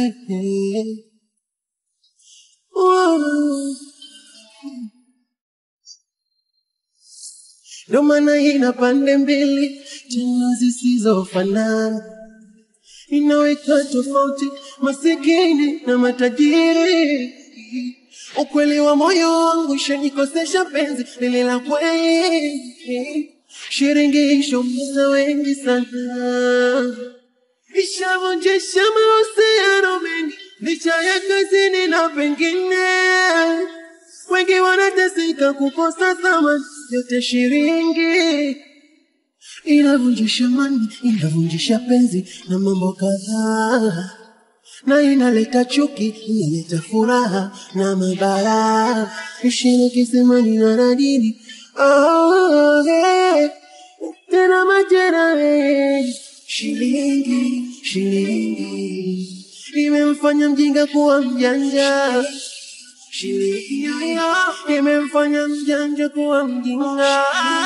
Ndo maana ina pande mbili tena zisizofanana, inaweka tofauti masikini na matajiri. Ukweli wa moyo wangu ishanikosesha penzi lile la kweli, shilingi ishaumiza wengi sana, ishavunjisha mahusiano mengi, licha ya kazini na pengine wengi wanateseka kukosa thamani, yote shilingi inavunjisha mani, inavunjisha penzi na mambo kadhaa, na inaleta chuki, inaleta furaha na mabaya, ishini kisimani na nadini oh, hey. tena majera hey. Shilingi, shilingi imemfanya mjinga kuwa mjanja shilingi imemfanya mjanja kuwa mjinga,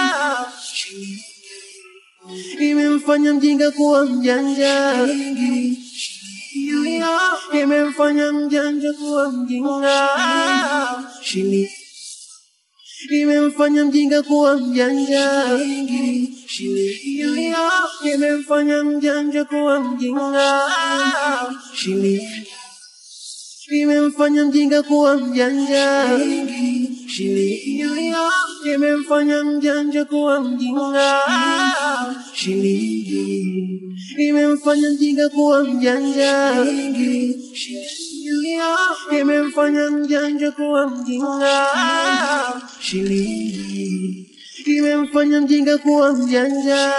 imemfanya mjinga kuwa mjanja, imemfanya mjanja kuwa mjinga, shilingi imemfanya mjinga kuwa mjanja, shilingi imemfanya mjanja kuwa mjinga, shilingi imemfanya mjinga kuwa mjanja, shilingi imemfanya mjanja kuwa mjinga, shilingi imemfanya mjinga kuwa mjanja, shilingi imemfanya mjanja kuwa mjinga, shilingi imemfanya mjinga kuwa mjanja.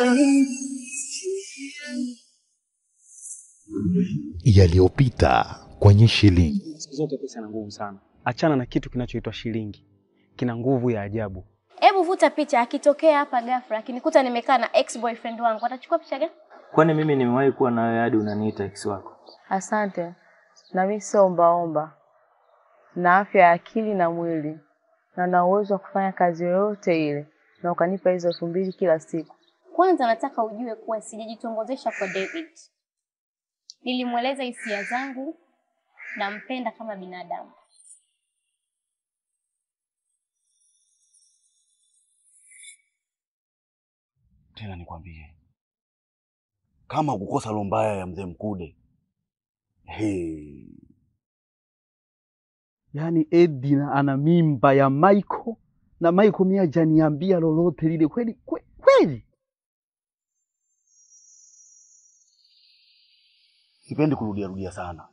Yaliyopita kwenye shilingi. Siku zote pesa ina nguvu sana. Achana na kitu kinachoitwa shilingi, kina nguvu ya ajabu. Hebu vuta picha, akitokea hapa ghafla akinikuta nimekaa na ex boyfriend wangu, atachukua picha gani? Kwani mimi nimewahi kuwa na wewe hadi unaniita ex wako? Asante. Na mimi sio ombaomba, na afya ya akili na mwili, na na uwezo wa kufanya kazi yoyote ile, na ukanipa hizo elfu mbili kila siku. Kwanza nataka ujue kuwa sijajitongozesha kwa David. Nilimweleza hisia zangu, nampenda kama binadamu. Tena nikwambie, kama kukosa roho mbaya ya mzee Mkude, hey. Yaani Edina ana mimba ya Michael na Michael mimi hajaniambia lolote lile kweli kwe- kweli. Sipendi kurudia rudia sana,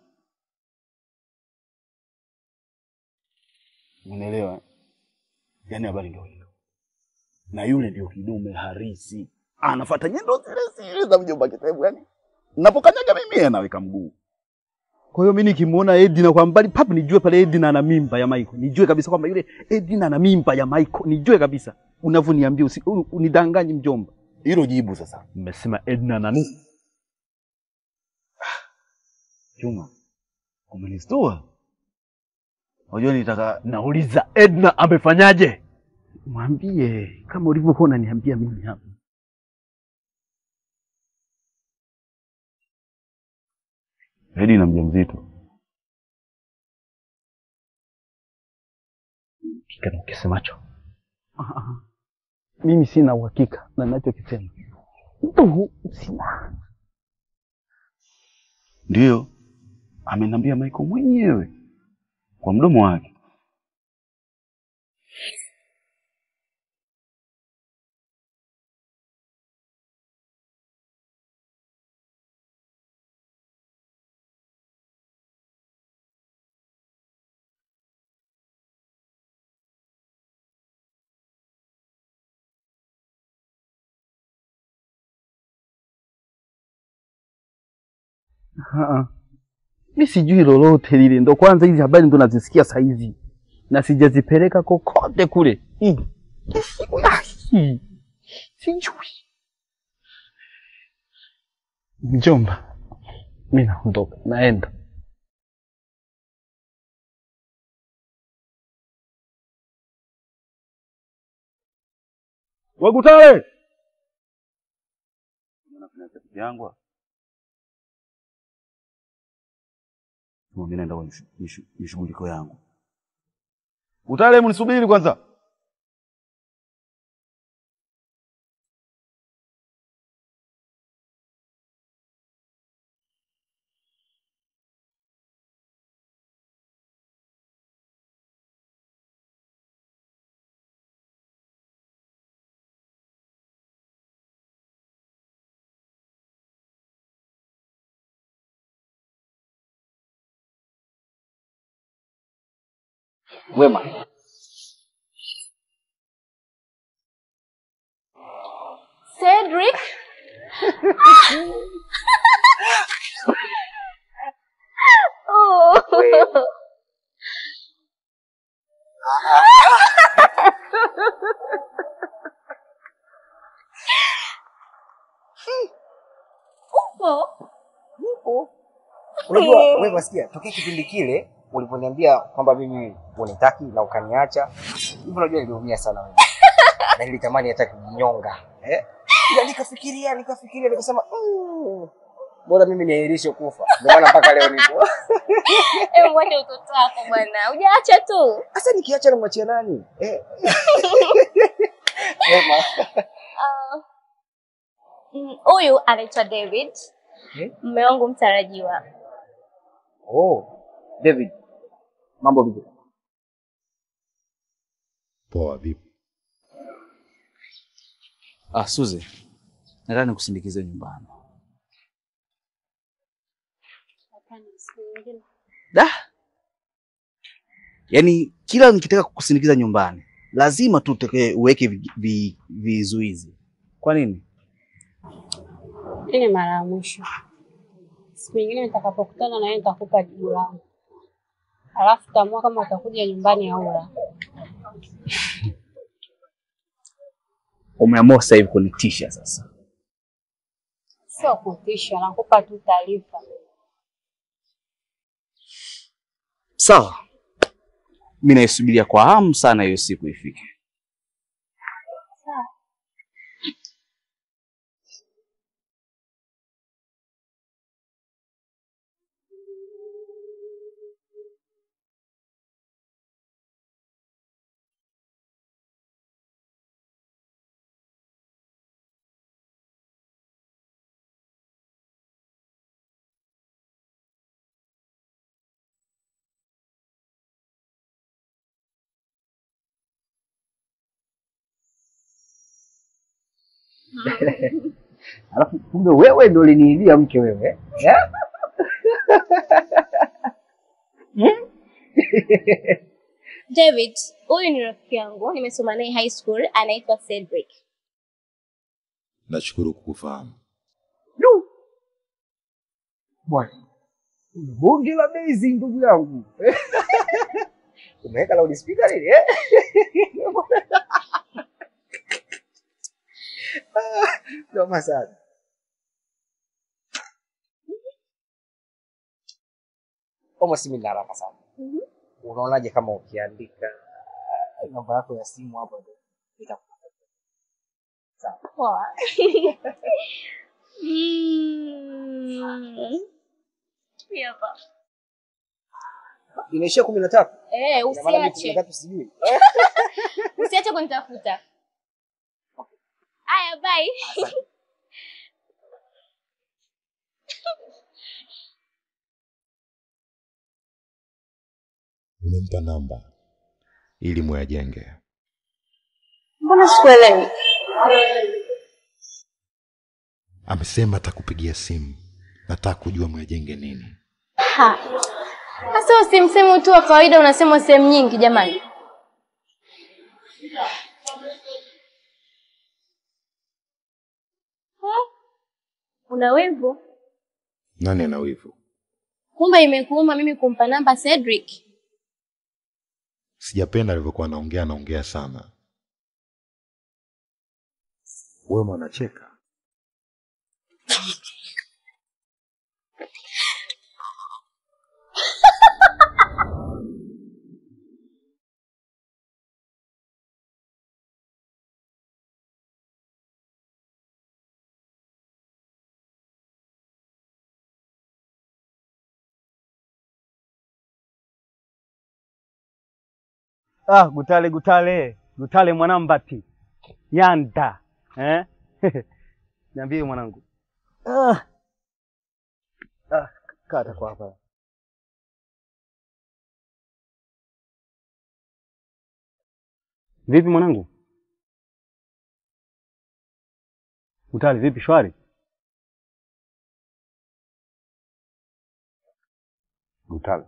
unielewa? eh? Yaani habari ndio hiyo, na yule ndio kidume harisi, anafuata nyendo zile zile za mjomba Kitebu. Yani napokanyaga mimi yeye anaweka mguu. Kwa hiyo mimi nikimuona Edina kwa mbali papu nijue pale Edina ana mimba ya Michael. Nijue kabisa kwamba yule Edina ana mimba ya Michael. Nijue kabisa. Unavyoniambia usi- u- unidanganye mjomba. Hilo jibu sasa. Mmesema Edina ana nini? Chuma, umenistua. Unajua nitaka Nauliza Edna amefanyaje? Mwambie kama ulivyokuwa unaniambia mimi hapa. Edi na mjamzito. Hakika na ukisemacho. Ah, ah. Mimi sina uhakika na ninachokisema. Ndio sina. Ndiyo, ameniambia Michael mwenyewe kwa mdomo wake. Ah, mi sijui lolote lile, ndo kwanza hizi habari ndo nazisikia saa hizi na sijazipeleka kokote kule. Mm. Ai, Sijui mjomba, mi naondoka, naenda. Wagutale yangu Mimi naenda kwenye mishu- mishu- mishughuliko yangu. Utaalamu, nisubiri kwanza. Wema, Cedric, oh. Upo? Unajua wewe sikia, tokea kipindi kile uliponiambia kwamba mimi unitaki na ukaniacha, hivyo unajua niliumia sana wewe. na nilitamani hata kujinyonga. Eh? Ila nikafikiria, nikafikiria nikasema, mm, bora mimi niahirishe kufa. Ndio maana mpaka leo nipo. Hebu mwende utoto wako bwana, hujaacha tu. Sasa nikiacha namwachia nani? Eh. Wema. Ah, mm, Huyu anaitwa David, Eh? mume wangu mtarajiwa. Oh, David. Mambo vipi? Poa, vipi? Ah, Suze. Nataka nikusindikize nyumbani. Da. Yaani kila nikitaka kukusindikiza nyumbani, lazima tu uteke uweke vi- vi- vizuizi. Kwa nini? Hii ni mara ya mwisho. Siku nyingine nitakapokutana na wewe nitakupa jibu langu, alafu utaamua kama utakuja nyumbani au la. Umeamua sasa hivi kunitisha sasa. Sio kutisha, nakupa tu taarifa. Sawa. Mimi naisubiria kwa hamu sana hiyo siku ifike. Alafu kumbe wewe ndio uliniibia mke wewe. Eh? David, huyu ni rafiki yangu, nimesoma naye high school, anaitwa Cedric. Nashukuru kukufahamu. Bwana. Bunge la bezi ndugu yangu. Umeweka loudspeaker nini eh? Ah, Noma sana. Almost mimi nina haraka sana. Unaonaje kama ukiandika uh, namba yako ya simu hapo ndio nitakupa. Sawa. Poa. Mm. Hii hapa. Inaishia kumi na tatu. Eh, Ina maana mimi kumi na usiache. tatu sijui. Usiache kunitafuta. Haya, bye. Umempa namba ili muyajenge. Mbona sikuelewi? Amesema atakupigia simu, nataka kujua muyajenge nini. Ha. Sasa usimsemo tu wa kawaida unasema sehemu nyingi jamani. Ha? Una wivu? Nani ana wivu? Kumbe imekuuma mimi kumpa namba Cedric. Sijapenda alivyokuwa anaongea, anaongea sana. Wema anacheka. Ah, Gutale Gutale Gutale mwanambati yanda eh? Niambie mwanangu. Ah. Ah, kata kwa hapa. Vipi mwanangu? Gutale vipi shwari? Gutale.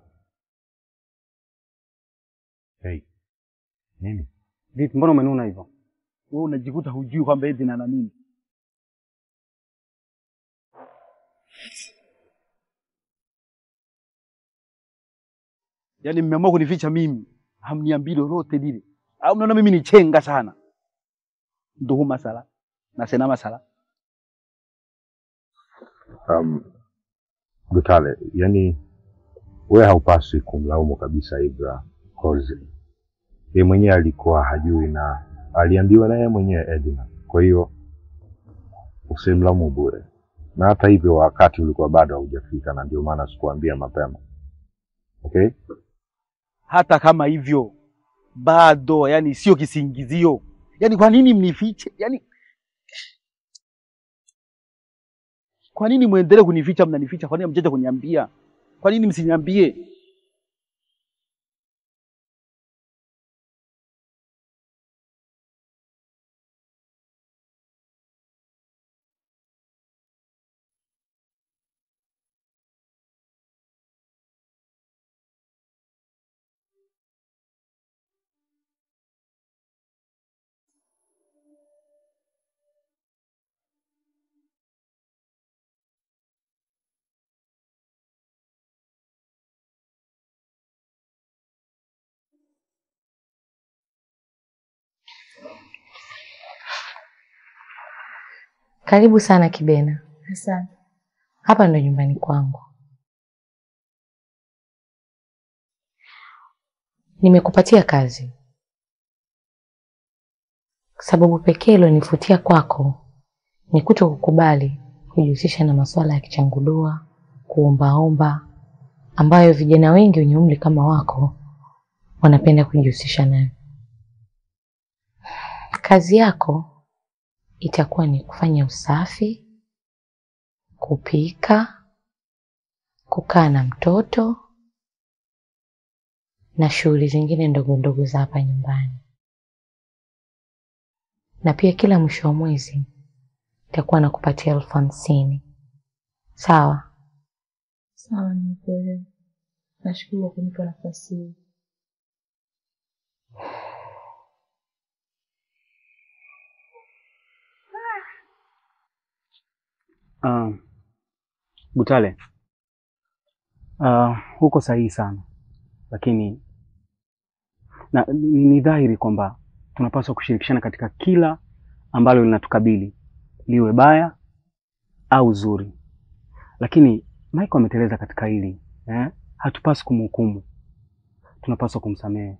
Hey. Nini? Vipi mbona umenuna hivyo? Wewe unajikuta hujui kwamba eti na nini. Yaani mmeamua kunificha mimi, hamniambii lolote lile. Au mnaona mimi ni chenga sana? Ndugu masala na sena masala. Um, Gutale, yani wewe haupaswi kumlaumu kabisa Ibra cause yeye mwenyewe alikuwa hajui na aliambiwa na yeye mwenyewe Edna. Kwa hiyo usimlaumu bure, na hata hivyo wakati ulikuwa bado haujafika, na ndio maana sikuambia mapema. Okay? Hata kama hivyo bado, yani sio kisingizio. Yaani kwa nini mnifiche? Yaani kwa nini muendelee kunificha? Mnanificha, kwa nini mjaja kuniambia? Kwa nini msiniambie? Karibu sana Kibena. Asante. Hapa ndo nyumbani kwangu. Nimekupatia kazi. Sababu pekee iliyonivutia kwako ni kuto kukubali kujihusisha na masuala ya kichangudua, kuombaomba, ambayo vijana wengi wenye umri kama wako wanapenda kujihusisha nayo. Kazi yako itakuwa ni kufanya usafi, kupika, kukaa na mtoto na shughuli zingine ndogo ndogo za hapa nyumbani. Na pia kila mwisho wa mwezi itakuwa nakupatia elfu hamsini. Sawa? Sawa, nimekuelewa. Nashukuru kwa kunipa nafasi hii. Uh, Gutale, uh, huko sahihi sana, lakini na, ni, ni dhahiri kwamba tunapaswa kushirikishana katika kila ambalo linatukabili liwe baya au zuri, lakini Michael ameteleza katika hili eh? Hatupaswi kumhukumu, tunapaswa kumsamehe.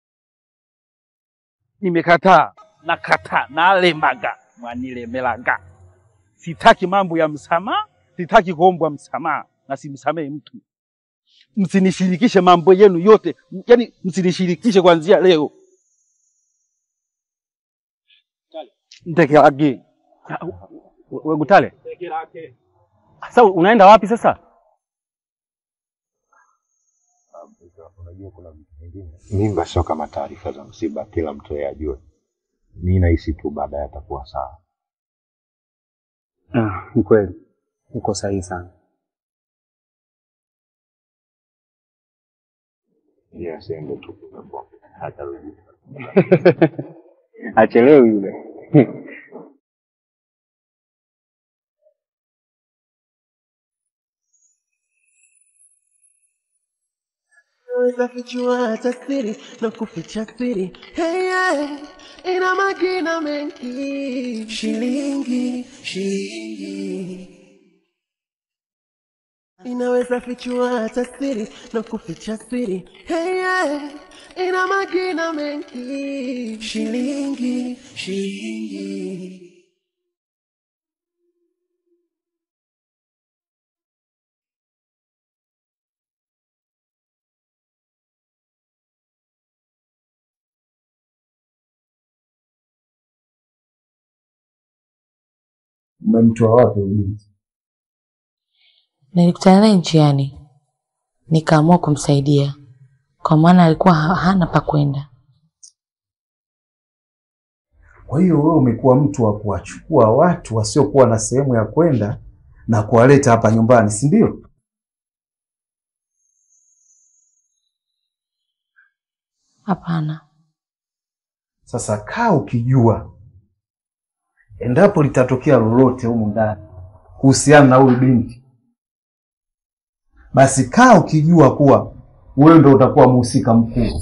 Nimekataa, nakataa, nalembaga mwanilemelaga. Sitaki mambo ya msamaha, sitaki kuombwa msamaha na simsamehe mtu. Msinishirikishe mambo yenu yote, yaani msinishirikishe kuanzia leo. Ntekelage We Gutale, sasa unaenda wapi sasa? Unajua kuna vitu vingine mimba sio kama taarifa za msiba, kila mtu yeye ajue. Mi nahisi tu baadaye atakuwa sawa. Ah, ni kweli uko sahihi sana. Yeye asiende tu hatarudi. Achelewi yule. Naweza fichua tasiri na kuficha siri hey, yeah. Ina magina mengi shilingi shilingi inaweza fichua tasiri na kuficha siri hey, yeah. ina magina mengi shilingi shilingi Umemtoa wapi huyu binti? Nilikutana naye njiani, nikaamua kumsaidia kwa maana alikuwa ha- hana pa kwenda. Kwa hiyo wewe umekuwa mtu wa kuwachukua watu wasiokuwa na sehemu ya kwenda na kuwaleta hapa nyumbani, si ndio? Hapana, Sasa kaa ukijua, endapo litatokea lolote humu ndani kuhusiana na huyu binti, basi kaa ukijua kuwa wewe ndo utakuwa mhusika mkuu.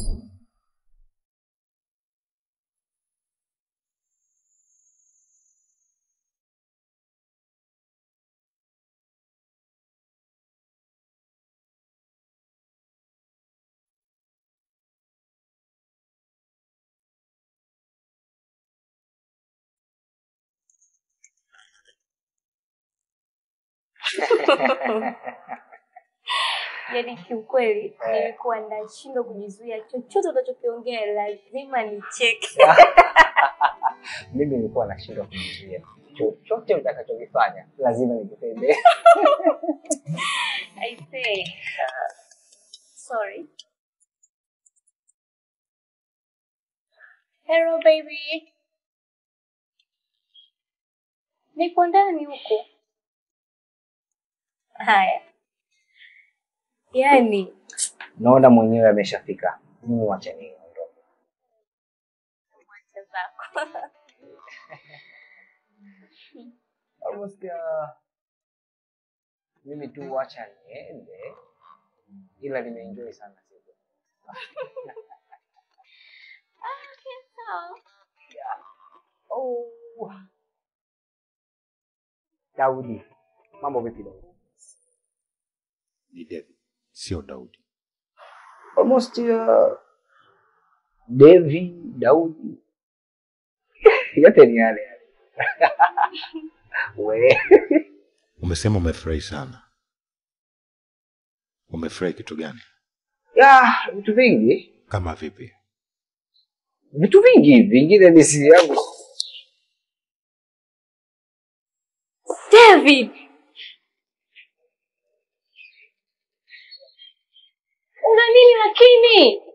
Yaani kiukweli nilikuwa nashindwa kujizuia, chochote unachokiongea lazima nicheke. Mimi nilikuwa nashindwa kujizuia. Chochote utakachokifanya lazima nikipende. I say, sorry. Hello baby. Niko ndani huko. Haya. Yaani Naona mwenyewe ameshafika. Mimi wacha niondoke. wacha zako. Almost uh, mimi tu wacha niende, ila nimeenjoy sana siku. Ah, okay, sawa. Oh. Daudi, mambo vipi Daudi? Ni David, sio Daudi. Almost uh, Devi, Daudi yote ni yale yale. We. Umesema umefurahi sana. Umefurahi kitu gani? Ya, vitu vingi, Kama vipi? vitu vingi, vingine ni siri yangu. David. Una nini lakini?